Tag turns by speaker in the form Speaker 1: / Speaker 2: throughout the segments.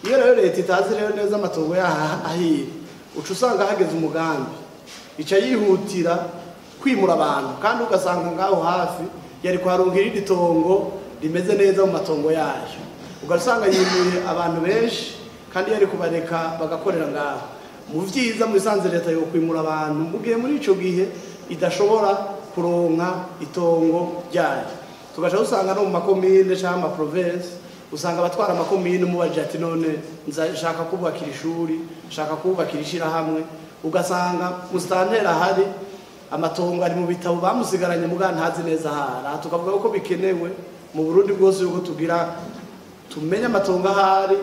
Speaker 1: iyo rero leta itazi rero neza amatongo yaho ahiye uca usanga hageze umugambi ica yihutira kwimura abantu kandi ugasanga ngaho hafi yari kuharonka irindi tongo rimeze neza mu matongo yayo ugasanga yimuye abantu benshi kandi yari kubareka bagakorera ngaho mu vyiza mu bisanzwe leta yo kwimura abantu mu gihe muri ico gihe idashobora kuronka itongo ryayo tugaca dusanga no mu makomine canke amaprovensi usanga abatwara amakomine umubajije ati none nshaka kubakira ishuri nshaka kubakira ishirahamwe ugasanga musitanteri ahari amatongo ari mu bitabo bamusigaranye muga ntazi neza ahari aha tukavuga ko bikenewe mu burundi bwose yuko tugira tumenye amatongo ahari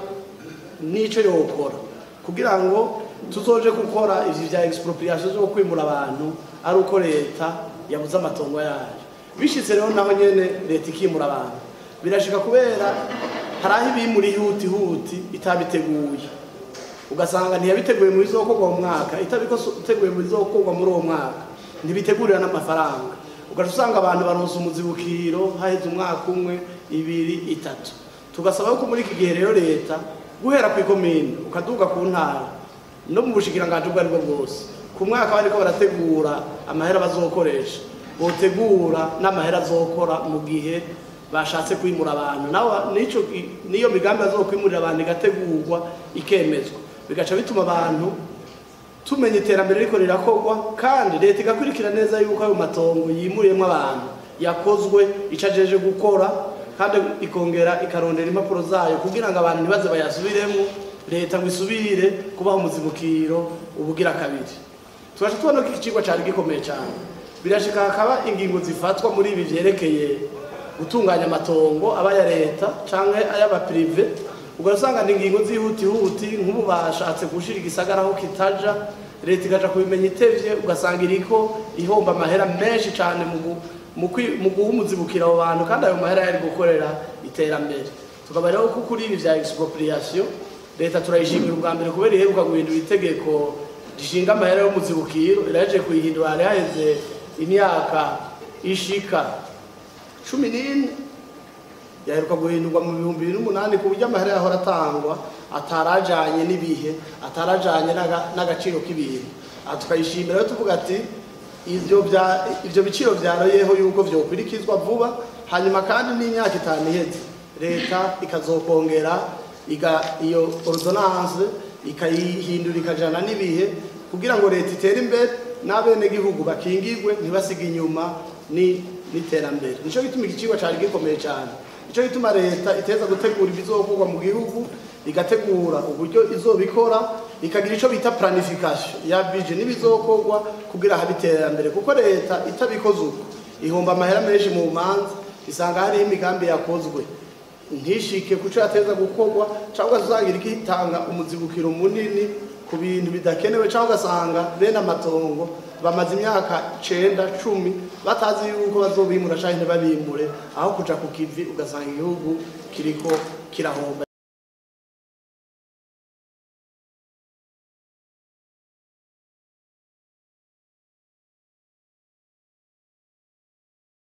Speaker 1: n'ico yokora kugira ngo tuzoje gukora ivyo vya expropriation zo kwimura abantu ari uko leta yabuze amatongo yayo bishitse rero naho nyene leta ikimura abantu birashika kubera hari aho ibimura ihuti huti itabiteguye ugasanga ntiyabiteguye mu bizokorwa mu mwaka itabiteguye mu bizokorwa muri uwo mwaka ntibitegurira n'amafaranga ugaca usanga abantu baronse umuzibukiro haheze umwaka umwe ibiri itatu tugasaba yuko muri iki gihe rero leta guhera ku ikomine ukaduga ku ntara no mu bushikiranganji ubwo aribwo bwose ku mwaka bariko barategura amahera bazokoresha botegura n'amahera azokora mu gihe bashatse kwimura abantu naho nico niyo migambi azokwimurira abantu igategurwa ikemezwa bigaca bituma abantu tumenya iterambere riko rirakorwa kandi leta igakurikira neza yuko ayo matongo yimuriyemo abantu yakozwe ico ajeje gukora kandi ikongera ikarondera impapuro zayo kugira ngo abantu ntibaze bayasubiremo leta ngo isubire kubaho umuzibukiro ubugira kabiri tubasha tubona ko iki kigo cari gikomeye cyane birashika hakaba ingingo zifatwa muri ibi vyerekeye gutunganya amatongo aba ya leta canke ay'abaprive ugasanga ni ingingo zihutihuti nk'ubu bashatse gushira igisagara aho kitaja leta ikaja kubimenya itevye ugasanga iriko ihomba amahera menshi cane mu guha umuzibukiro abo bantu kandi ayo mahera yari gukorera iterambere tukaba rero ko kuri ibi vya expropriation leta turayishimira ubwa mbere kubera iheruka guhindura itegeko rishinga amahera y'umuzibukiro iraje kuyihindura hari haheze imyaka ishika cumi n'ine yaheruka guhindurwa mu bihumbi bibiri n'umunani ku buryo amahera yahora atangwa atarajanye n'ibihe atarajanye n'agaciro k'ibintu aha tukayishimira rero tuvuga ati ivyo biciro vyaroyeho yuko vyokurikizwa vuba hanyuma kandi n'imyaka itanu iheze leta ikazokongera iyo ordonance ikayihindura ikajana n'ibihe kugira ngo leta itere imbere n'abenegihugu bakingirwe ntibasige inyuma n'iterambere nico gituma iki kigo cari gikomeye cyane nico gituma leta iteza gutegura ibizokorwa mu gihugu igategura uburyo izobikora ikagira ico bita planification ya bije n'ibizokorwa kugira habe iterambere kuko leta itabikoze uko ihomba amahera menshi mu manza isanga hariho imigambi yakozwe ntishike kuco yateza gukorwa cyangwa ugasanga iriko itanga umuzibukiro munini ku bintu bidakenewe cyangwa ugasanga bene amatongo bamaze imyaka cenda cumi batazi yuko bazobimura canke ntibabimure aho kuja ku kivi ugasanga igihugu kiriko kirahomba